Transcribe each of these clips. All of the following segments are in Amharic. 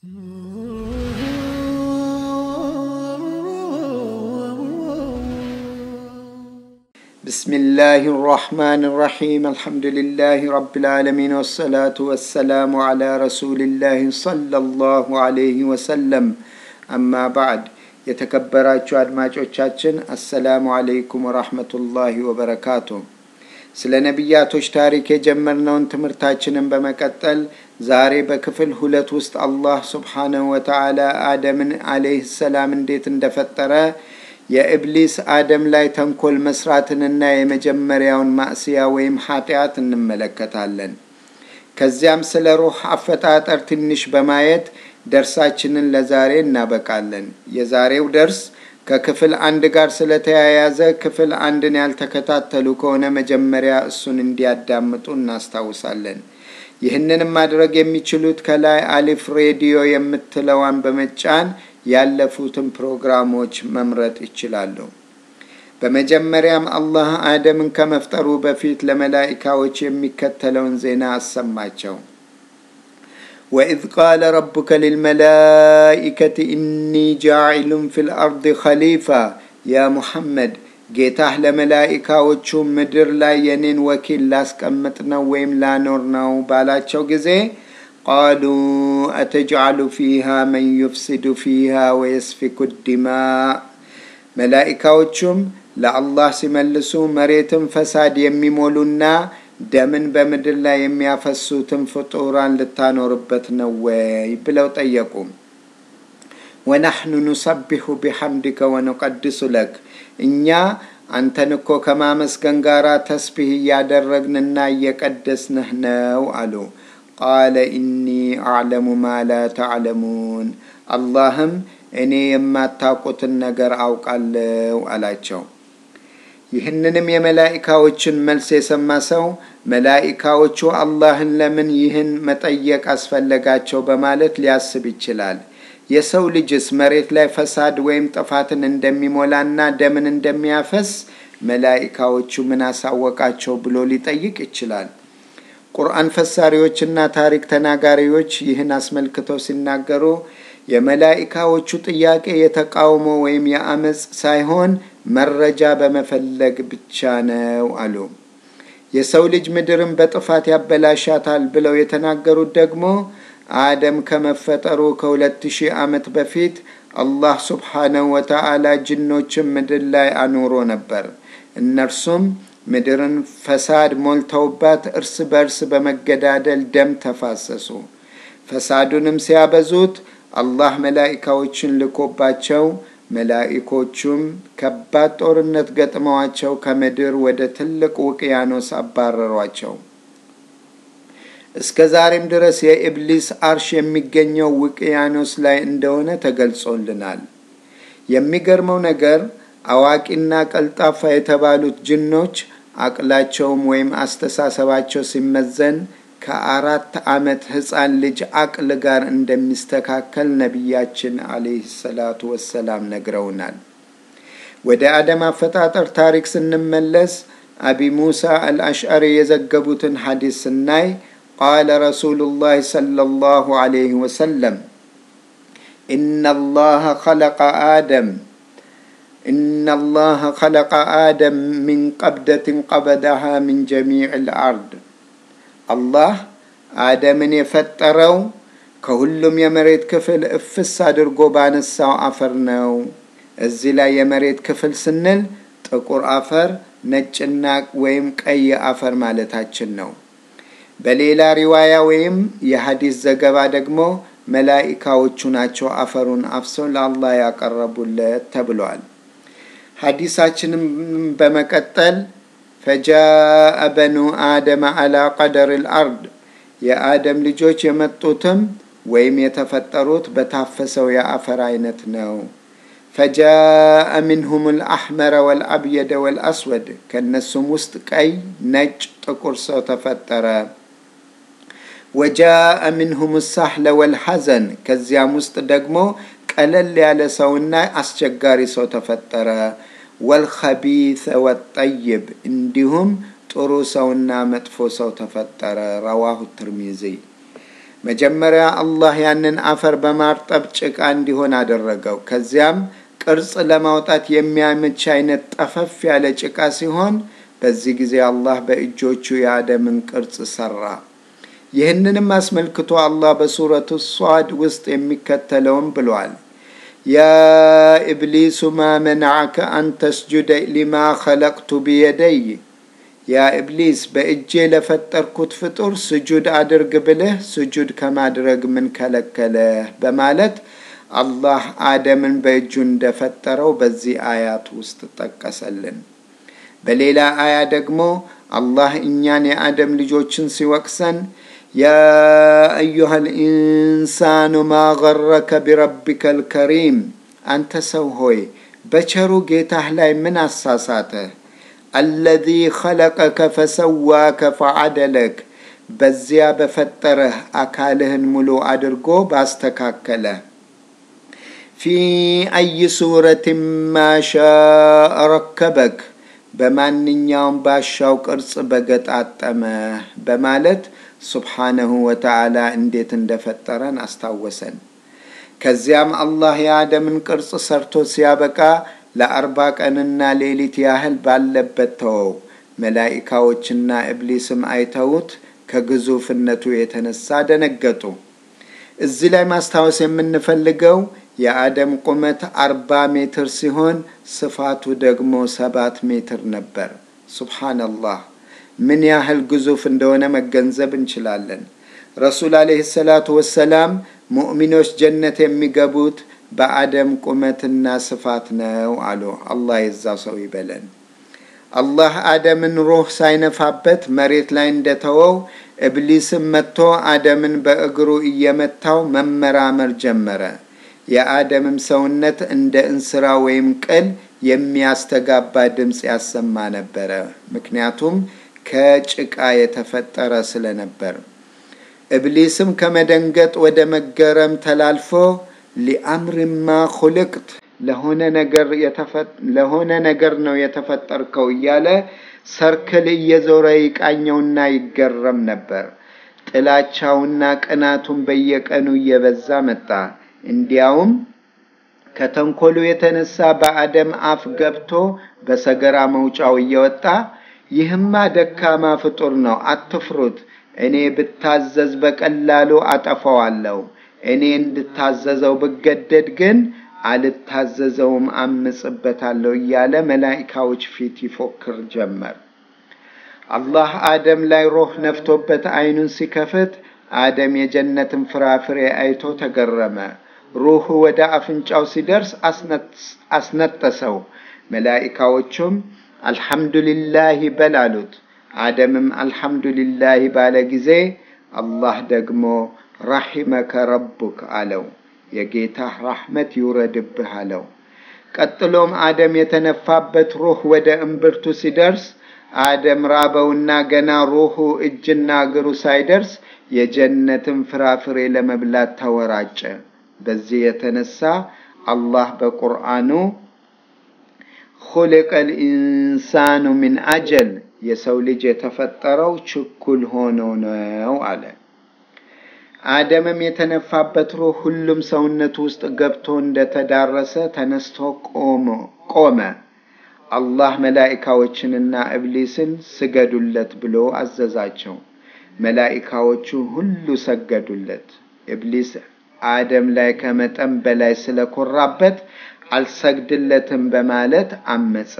بسم الله الرحمن الرحيم الحمد لله رب العالمين والصلاة والسلام على رسول الله صلى الله عليه وسلم أما بعد የተከበራችሁ አድማጮቻችን አሰላሙ አለይኩም ወራህመቱላሂ ወበረካቱ ስለ ነቢያቶች ታሪክ የጀመርነውን ትምህርታችንን በመቀጠል ዛሬ በክፍል ሁለት ውስጥ አላህ ስብሓነሁ ወተዓላ አደምን አለይህ ሰላም እንዴት እንደፈጠረ የኢብሊስ አደም ላይ ተንኮል መስራትንና የመጀመሪያውን ማእስያ ወይም ኃጢአት እንመለከታለን ከዚያም ስለ ሩህ አፈጣጠር ትንሽ በማየት ደርሳችንን ለዛሬ እናበቃለን የዛሬው ደርስ ከክፍል አንድ ጋር ስለተያያዘ ክፍል አንድን ያልተከታተሉ ከሆነ መጀመሪያ እሱን እንዲያዳምጡ እናስታውሳለን ይህንንም ማድረግ የሚችሉት ከላይ አሊፍ ሬዲዮ የምትለዋን በመጫን ያለፉትን ፕሮግራሞች መምረጥ ይችላሉ በመጀመሪያም አላህ አደምን ከመፍጠሩ በፊት ለመላኢካዎች የሚከተለውን ዜና አሰማቸው وإذ قال ربك للملائكة إني جاعل في الأرض خليفة يا محمد ጌታህ ለመላኢካዎቹ ምድር ላይ የኔን ወኪል ላስቀምጥ ነው ወይም ላኖር ነው ባላቸው ጊዜ ቃሉ አተጅዓሉ ፊሃ መን ዩፍሲዱ ፊሃ ወየስፊኩ ዲማ መላኢካዎቹም ለአላህ ሲመልሱ መሬትን ፈሳድ የሚሞሉና ደምን በምድር ላይ የሚያፈሱትን ፍጡራን ልታኖርበት ነው ወይ ብለው ጠየቁ ወናሕኑ ኑሰቢሑ ቢሐምድከ ወኑቀድሱ ለክ እኛ አንተን እኮ ከማመስገን ጋር ተስቢህ እያደረግንና እየቀደስንህ ነው አሉ ቃለ ኢኒ አዕለሙ ማ ላ ተዕለሙን አላህም እኔ የማታውቁትን ነገር አውቃለሁ አላቸው ይህንንም የመላኢካዎችን መልስ የሰማ ሰው መላኢካዎቹ አላህን ለምን ይህን መጠየቅ አስፈለጋቸው በማለት ሊያስብ ይችላል የሰው ልጅስ መሬት ላይ ፈሳድ ወይም ጥፋትን እንደሚሞላና ደምን እንደሚያፈስ መላኢካዎቹ ምን አሳወቃቸው ብሎ ሊጠይቅ ይችላል ቁርአን ፈሳሪዎችና ታሪክ ተናጋሪዎች ይህን አስመልክተው ሲናገሩ የመላኢካዎቹ ጥያቄ የተቃውሞ ወይም የአመፅ ሳይሆን መረጃ በመፈለግ ብቻ ነው አሉ የሰው ልጅ ምድርን በጥፋት ያበላሻታል ብለው የተናገሩት ደግሞ አደም ከመፈጠሩ ከሁለት ሺህ ዓመት በፊት አላህ ስብሓነሁ ወተዓላ ጅኖችን ምድር ላይ አኑሮ ነበር እነርሱም ምድርን ፈሳድ ሞልተውባት እርስ በርስ በመገዳደል ደም ተፋሰሱ ፈሳዱንም ሲያበዙት አላህ መላኢካዎችን ልኮባቸው መላኢኮቹም ከባድ ጦርነት ገጥመዋቸው ከምድር ወደ ትልቅ ውቅያኖስ አባረሯቸው እስከ ዛሬም ድረስ የኢብሊስ አርሽ የሚገኘው ውቅያኖስ ላይ እንደሆነ ተገልጾልናል የሚገርመው ነገር አዋቂና ቀልጣፋ የተባሉት ጅኖች አቅላቸውም ወይም አስተሳሰባቸው ሲመዘን ከአራት ዓመት ህፃን ልጅ አቅል ጋር እንደሚስተካከል ነቢያችን አለህ ሰላቱ ወሰላም ነግረውናል ወደ አደም አፈጣጠር ታሪክ ስንመለስ አቢ ሙሳ አልአሽዓሪ የዘገቡትን ሐዲስ ስናይ ቃለ ረሱሉ ላህ صለ ላሁ አለይህ ወሰለም إن الله خلق آدم إن الله خلق آدم من قبضة قبضها من جميع الأرض አላህ አደምን የፈጠረው ከሁሉም የመሬት ክፍል እፍስ አድርጎ ባነሳው አፈር ነው እዚህ ላይ የመሬት ክፍል ስንል ጥቁር አፈር ነጭና ወይም ቀይ አፈር ማለታችን ነው በሌላ ሪዋያ ወይም የሀዲስ ዘገባ ደግሞ መላኢካዎቹ ናቸው አፈሩን አፍሰው ለአላህ ያቀረቡለት ተብሏል ሀዲሳችንም በመቀጠል ፈጃአ በኑ አደመ አላ ቀደር ልአርድ የአደም ልጆች የመጡትም ወይም የተፈጠሩት በታፈሰው የአፈር አይነት ነው ፈጃአ ምንሁም ልአሕመረ ወልአብየደ ወልአስወድ ከእነሱም ውስጥ ቀይ ነጭ ጥቁር ሰው ተፈጠረ ወጃአ ምንሁም ሳህለ ወልሐዘን ከዚያም ውስጥ ደግሞ ቀለል ያለ ሰውና አስቸጋሪ ሰው ተፈጠረ ወልኸቢሰ ወጠይብ እንዲሁም ጥሩ ሰውና መጥፎ ሰው ተፈጠረ ረዋሁ ትርሚዚ መጀመሪያ አላህ ያንን አፈር በማርጠብ ጭቃ እንዲሆን አደረገው። ከዚያም ቅርጽ ለማውጣት የሚያመች አይነት ጠፈፍ ያለ ጭቃ ሲሆን በዚህ ጊዜ አላህ በእጆቹ የአደምን ቅርጽ ሰራ። ይህንንም አስመልክቶ አላህ በሱረቱ ሷድ ውስጥ የሚከተለውን ብሏል። ያ ኢብሊሱ ማ መናዓከ አን ተስጁደ ሊማ ኸለቅቱ ቢየደይ ያ ኢብሊስ በእጄ ለፈጠርኩት ፍጡር ስጁድ አድርግ ብልህ ስጁድ ከማድረግ ምን ከለከለህ? በማለት አላህ አደምን በእጁ እንደፈጠረው በዚህ አያት ውስጥ ጠቀሰልን። በሌላ አያ ደግሞ አላህ እኛን የአደም ልጆችን ሲወቅሰን ያ አዩሃ ልኢንሳኑ ማ ገረከ ቢረቢከ ልከሪም፣ አንተ ሰው ሆይ በቸሩ ጌታህ ላይ ምን አሳሳተህ? አለዚ ኸለቀከ ፈሰዋከ ፈዓደለክ፣ በዚያ በፈጠረህ አካልህን ሙሉ አድርጎ ባስተካከለ ፊ አይ ሱረትን ማሻእ ረከበክ በማንኛውም ባሻው ቅርጽ በገጣጠመ በማለት ሱብሓነሁ ወተዓላ እንዴት እንደፈጠረን አስታወሰን። ከዚያም አላህ የአደምን ቅርጽ ሰርቶ ሲያበቃ ለአርባ ቀንና ሌሊት ያህል ባለበት ተወው። መላኢካዎችና ኢብሊስም አይተውት ከግዙፍነቱ የተነሳ ደነገጡ። እዚህ ላይ ማስታወስ የምንፈልገው የአደም ቁመት አርባ ሜትር ሲሆን ስፋቱ ደግሞ ሰባት ሜትር ነበር። ሱብሓነላህ ምን ያህል ግዙፍ እንደሆነ መገንዘብ እንችላለን። ረሱል አለይሂ ሰላቱ ወሰላም ሙእሚኖች ጀነት የሚገቡት በአደም ቁመትና ስፋት ነው አሉ። አላህ የዛ ሰው ይበለን። አላህ አደምን ሩህ ሳይነፋበት መሬት ላይ እንደተወው ኢብሊስም መጥቶ አደምን በእግሩ እየመታው መመራመር ጀመረ። የአደምም ሰውነት እንደ እንስራ ወይም ቅል የሚያስተጋባ ድምፅ ያሰማ ነበረ። ምክንያቱም ከጭቃ የተፈጠረ ስለነበር። ኢብሊስም ከመደንገጥ ወደ መገረም ተላልፎ ሊአምርማ ኹልቅት ለሆነ ነገር ነው የተፈጠርከው እያለ ሰርክል እየዞረ ይቃኘውና ይገረም ነበር። ጥላቻውና ቅናቱን በየቀኑ እየበዛ መጣ። እንዲያውም ከተንኮሉ የተነሳ በአደም አፍ ገብቶ በሰገራ መውጫው እየወጣ ይህማ ደካማ ፍጡር ነው፣ አትፍሩት፣ እኔ ብታዘዝ በቀላሉ አጠፋዋለሁ። እኔ እንድታዘዘው ብገደድ ግን አልታዘዘውም፣ አምጽበታለሁ እያለ መላኢካዎች ፊት ይፎክር ጀመር። አላህ አደም ላይ ሮህ ነፍቶበት አይኑን ሲከፍት አደም የጀነትን ፍራፍሬ አይቶ ተገረመ። ሩህ ወደ አፍንጫው ሲደርስ አስነጠሰው። መላኢካዎቹም አልሐምዱሊላህ በል አሉት። አደምም አልሐምዱሊላህ ባለ ጊዜ አላህ ደግሞ ረሒመከ ረቡክ አለው። የጌታህ ራሕመት ይውረድብህ አለው። ቀጥሎም አደም የተነፋበት ሩህ ወደ እምብርቱ ሲደርስ አደም ራበውና ገና ሩሁ እጅና እግሩ ሳይደርስ የጀነትን ፍራፍሬ ለመብላት ተወራጨ። በዚህ የተነሳ አላህ በቁርአኑ ኹሊቀል ኢንሳኑ ሚን አጀል የሰው ልጅ የተፈጠረው ችኩል ሆኖ ነው አለ። አደምም የተነፋበት ሩህ ሁሉም ሰውነቱ ውስጥ ገብቶ እንደተዳረሰ ተነስቶ ቆመ። አላህ መላኢካዎችንና ኢብሊስን ስገዱለት ብሎ አዘዛቸው። መላኢካዎቹ ሁሉ ሰገዱለት። ኢብሊስ አደም ላይ ከመጠን በላይ ስለኮራበት አልሰግድለትም በማለት አመፀ።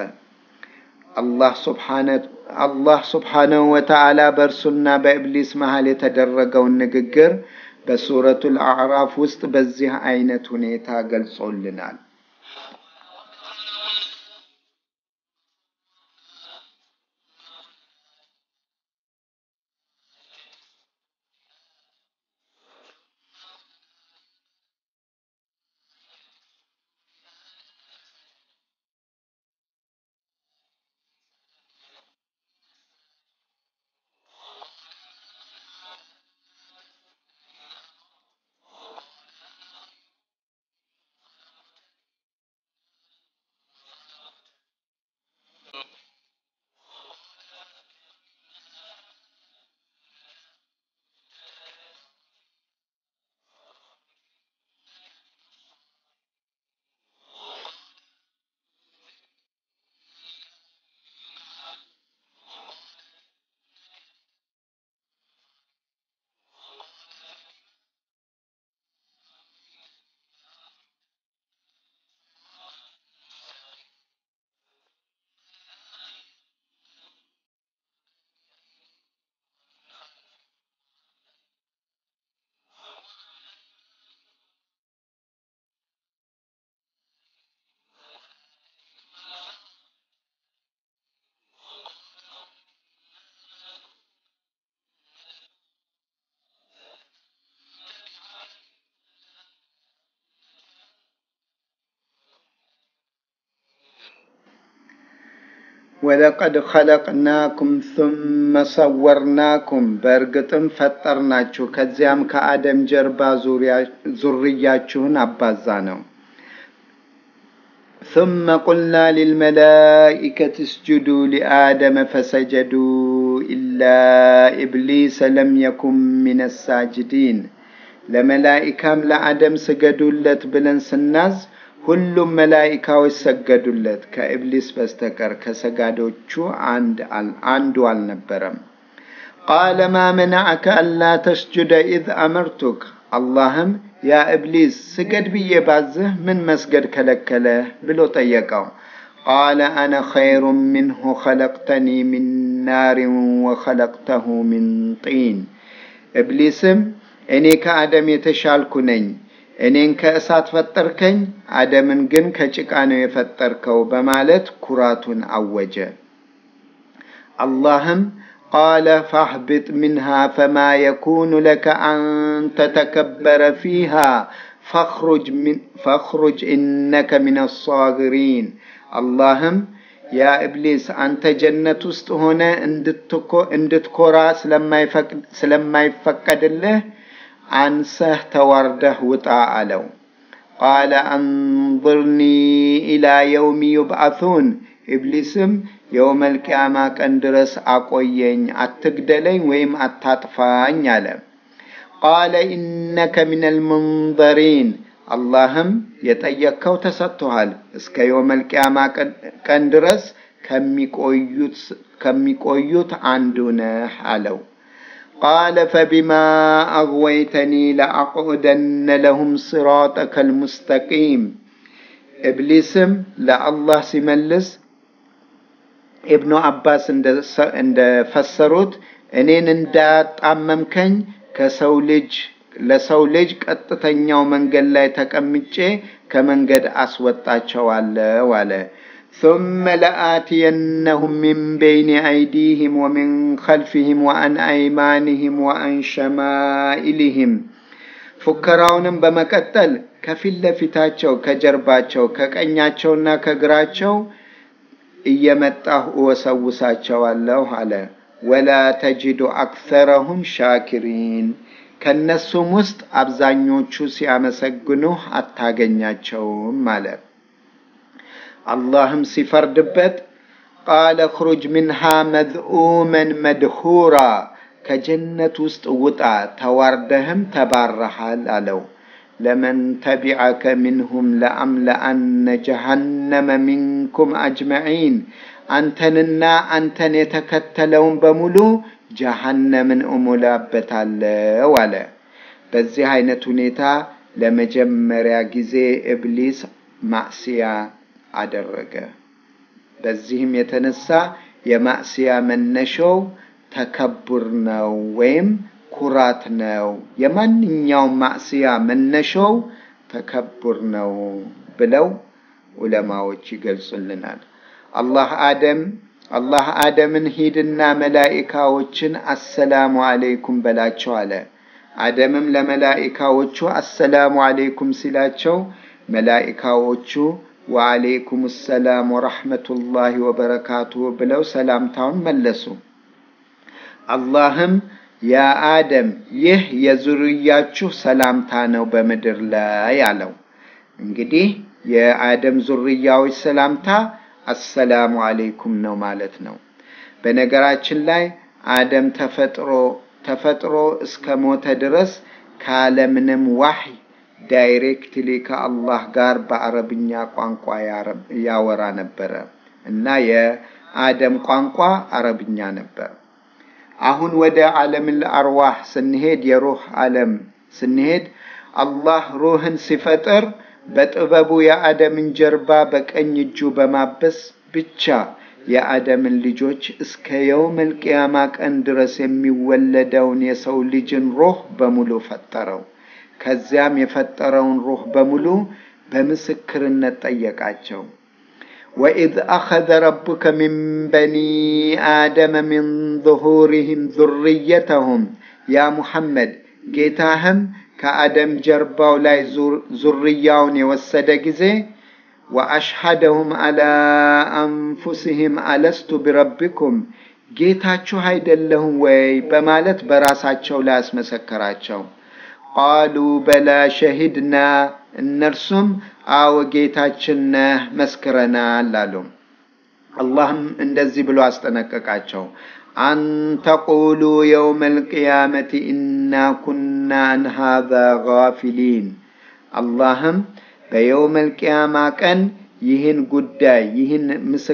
አላህ ሱብሓነሁ ወተዓላ በእርሱና በኢብሊስ መሃል የተደረገውን ንግግር በሱረቱል አዕራፍ ውስጥ በዚህ አይነት ሁኔታ ገልጾልናል። ወለቀድ ኸለቅናኩም ثመ ሰወርናኩም በእርግጥም ፈጠርናችሁ ከዚያም ከአደም ጀርባ ዙርያችሁን አባዛ ነው። ثመ ቁልና ሊልመላኢከት እስጁዱ ሊአደመ ፈሰጀዱ ኢላ ኢብሊሰ ለም የኩን ሚነ ሳጅዲን ለመላኢካም ለአደም ስገዱለት ብለን ስናዝ ሁሉም መላኢካዎች ሰገዱለት ከኢብሊስ በስተቀር ከሰጋዶቹ አንዱ አልነበረም። ቃለ ማ መናዐከ አላ ተስጁደ ኢዝ አመርቱክ አላህም ያ ኢብሊስ ስገድ ብዬ ባዝህ ምን መስገድ ከለከለህ ብሎ ጠየቀው። ቃለ አነ ኸይሩ ምንሁ ኸለቅተኒ ሚን ናሪን ወኸለቅተሁ ሚን ጢን ኢብሊስም እኔ ከአደም የተሻልኩ ነኝ እኔን ከእሳት ፈጠርከኝ፣ አደምን ግን ከጭቃ ነው የፈጠርከው በማለት ኩራቱን አወጀ። አላህም ቃለ ፋህቢጥ ሚንሃ ፈማ የኩኑ ለከ አን ተተከበረ ፊሃ ፈኽሩጅ ኢነከ ሚነ አሳግሪን። አላህም ያ ኢብሊስ አንተ ጀነት ውስጥ ሆነ እንድትኮራ ስለማይፈቀድልህ አንሰህ ተዋርደህ ውጣ አለው። ቃለ አንظርኒ ኢላ የውሚ ዩብዓቱን ኢብሊስም የውመል ቂያማ ቀን ድረስ አቆየኝ፣ አትግደለኝ ወይም አታጥፋኝ አለ። ቃለ ኢነከ ሚነል ሙንዘሪን አላህም የጠየቅከው ተሰጥቶሃል፣ እስከ የውመል ቂያማ ቀን ድረስ ከሚቆዩት አንዱ ነህ አለው። ቃለ ፈቢማ አግወይተኒ ለአቅዑደነ ለሁም ሲራጠከ ልሙስተቂም። ኢብሊስም ለአላህ ሲመልስ ኢብኑ አባስ እንደፈሰሩት እኔን እንዳጣመምከኝ ከሰው ልጅ ለሰው ልጅ ቀጥተኛው መንገድ ላይ ተቀምጬ ከመንገድ አስወጣቸዋለሁ አለ። ثم لآتينهم من بين أيديهم ومن خلفهم وعن أيمانهم وعن شمائلهم ፉከራውንም በመቀጠል ከፊት ለፊታቸው ከጀርባቸው ከቀኛቸውና ከግራቸው እየመጣሁ እወሰውሳቸዋለሁ አለ። ወላ ተጅዱ አክሰረሁም ሻኪሪን ከእነሱም ውስጥ አብዛኞቹ ሲያመሰግኑህ አታገኛቸውም አለ። አላህም ሲፈርድበት ቃለ እኽሩጅ ሚንሃ መዝኡመን መድሁራ ከጀነት ውስጥ ውጣ ተዋርደህም ተባረሃል አለው። ለመን ተቢዐከ ሚንሁም ለአምለአነ ጀሃነመ ሚንኩም አጅመዒን አንተንና አንተን የተከተለውን በሙሉ ጀሃነምን እሞላበታለው አለ። በዚህ አይነት ሁኔታ ለመጀመሪያ ጊዜ ኢብሊስ ማዕስያ አደረገ። በዚህም የተነሳ የማዕስያ መነሻው ተከቡር ነው ወይም ኩራት ነው። የማንኛውም ማዕስያ መነሻው ተከቡር ነው ብለው ዑለማዎች ይገልጹልናል። አላህ አደም አላህ አደምን ሂድና መላኢካዎችን አሰላሙ አለይኩም በላቸው አለ። አደምም ለመላኢካዎቹ አሰላሙ አለይኩም ሲላቸው መላኢካዎቹ ወአለይኩም ሰላም ወረሕመቱላሂ ወበረካቱሁ ብለው ሰላምታውን መለሱ። አላህም ያ አደም ይህ የዙርያችሁ ሰላምታ ነው በምድር ላይ አለው። እንግዲህ የአደም ዙርያዎች ሰላምታ አሰላሙ አለይኩም ነው ማለት ነው። በነገራችን ላይ አደም ተፈጥሮ ተፈጥሮ እስከ ሞተ ድረስ ካለምንም ዋህይ ዳይሬክትሊ ከአላህ ጋር በአረብኛ ቋንቋ ያወራ ነበረ እና የአደም ቋንቋ አረብኛ ነበር። አሁን ወደ ዓለምል አርዋህ ስንሄድ የሩህ ዓለም ስንሄድ አላህ ሩህን ሲፈጥር በጥበቡ የአደምን ጀርባ በቀኝ እጁ በማበስ ብቻ የአደምን ልጆች እስከ የውመል ቂያማ ቀን ድረስ የሚወለደውን የሰው ልጅን ሩህ በሙሉ ፈጠረው። ከዚያም የፈጠረውን ሩህ በሙሉ በምስክርነት ጠየቃቸው። ወኢዝ አኸዘ ረቡከ ሚን በኒ አደመ ሚን ዙሁሪህም ዙርየተሁም ያ ሙሐመድ ጌታህም ከአደም ጀርባው ላይ ዙርያውን የወሰደ ጊዜ ወአሽሐደሁም አላ አንፉሲህም አለስቱ ቢረቢኩም ጌታችሁ አይደለሁም ወይ በማለት በራሳቸው ላይ አስመሰከራቸው። ቃሉ በላ ሸሂድና እነርሱም አዎ ጌታችን ነህ መስክረናል አሉ። አላህም እንደዚህ ብሎ አስጠነቀቃቸው። አንተቁሉ የውመ ልቅያመቲ ኢና ኩና አን ሃዛ ጋፊሊን። አላህም በየውመ ልቅያማ ቀን ይህን ጉዳይ ይህን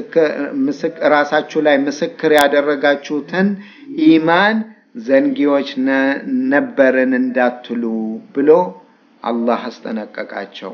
ራሳችሁ ላይ ምስክር ያደረጋችሁትን ኢማን ዘንጊዎች ነበርን እንዳትሉ ብሎ አላህ አስጠነቀቃቸው።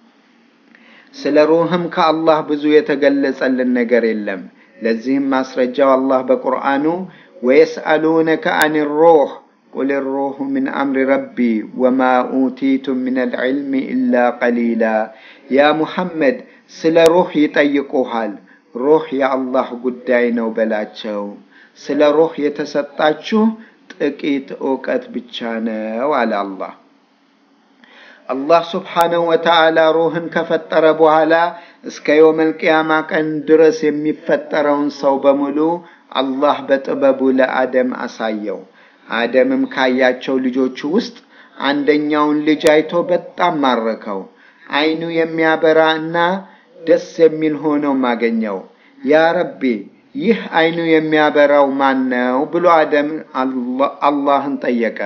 ስለ ሩህም ከአላህ ብዙ የተገለጸልን ነገር የለም። ለዚህም ማስረጃው አላህ በቁርአኑ ወየስአሉነከ አን ሩህ ቁል ሩሁ ምን አምሪ ረቢ ወማ ኡቲቱም ምን አልዕልሚ ኢላ ቀሊላ። ያ ሙሐመድ ስለ ሩህ ይጠይቁሃል። ሩህ የአላህ ጉዳይ ነው በላቸው። ስለ ሩህ የተሰጣችሁ ጥቂት እውቀት ብቻ ነው አለ አላህ። አላህ ስብሓነሁ ወተዓላ ሩህን ከፈጠረ በኋላ እስከ የውመል ቅያማ ቀን ድረስ የሚፈጠረውን ሰው በሙሉ አላህ በጥበቡ ለአደም አሳየው። አደምም ካያቸው ልጆቹ ውስጥ አንደኛውን ልጅ አይቶ በጣም ማረከው። አይኑ የሚያበራ እና ደስ የሚል ሆኖም አገኘው። ያ ረቢ ይህ አይኑ የሚያበራው ማን ነው ብሎ አደም አላህን ጠየቀ።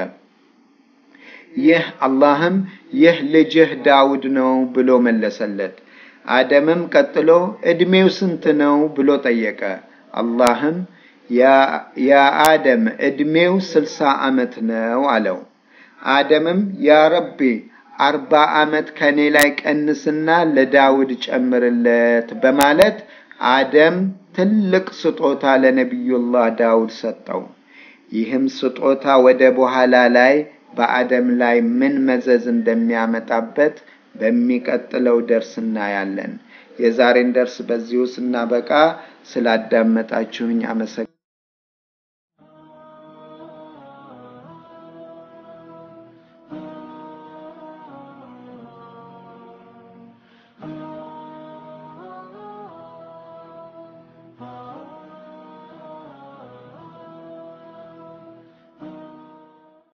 ይህ አላህም ይህ ልጅህ ዳውድ ነው ብሎ መለሰለት። አደምም ቀጥሎ ዕድሜው ስንት ነው ብሎ ጠየቀ። አላህም ያ አደም ዕድሜው ስልሳ ዓመት ነው አለው። አደምም ያ ረቢ አርባ ዓመት ከኔ ላይ ቀንስና ለዳውድ ጨምርለት በማለት አደም ትልቅ ስጦታ ለነቢዩላህ ዳውድ ሰጠው። ይህም ስጦታ ወደ በኋላ ላይ በአደም ላይ ምን መዘዝ እንደሚያመጣበት በሚቀጥለው ደርስ እናያለን። የዛሬን ደርስ በዚሁ ስናበቃ ስላዳመጣችሁኝ አመሰግ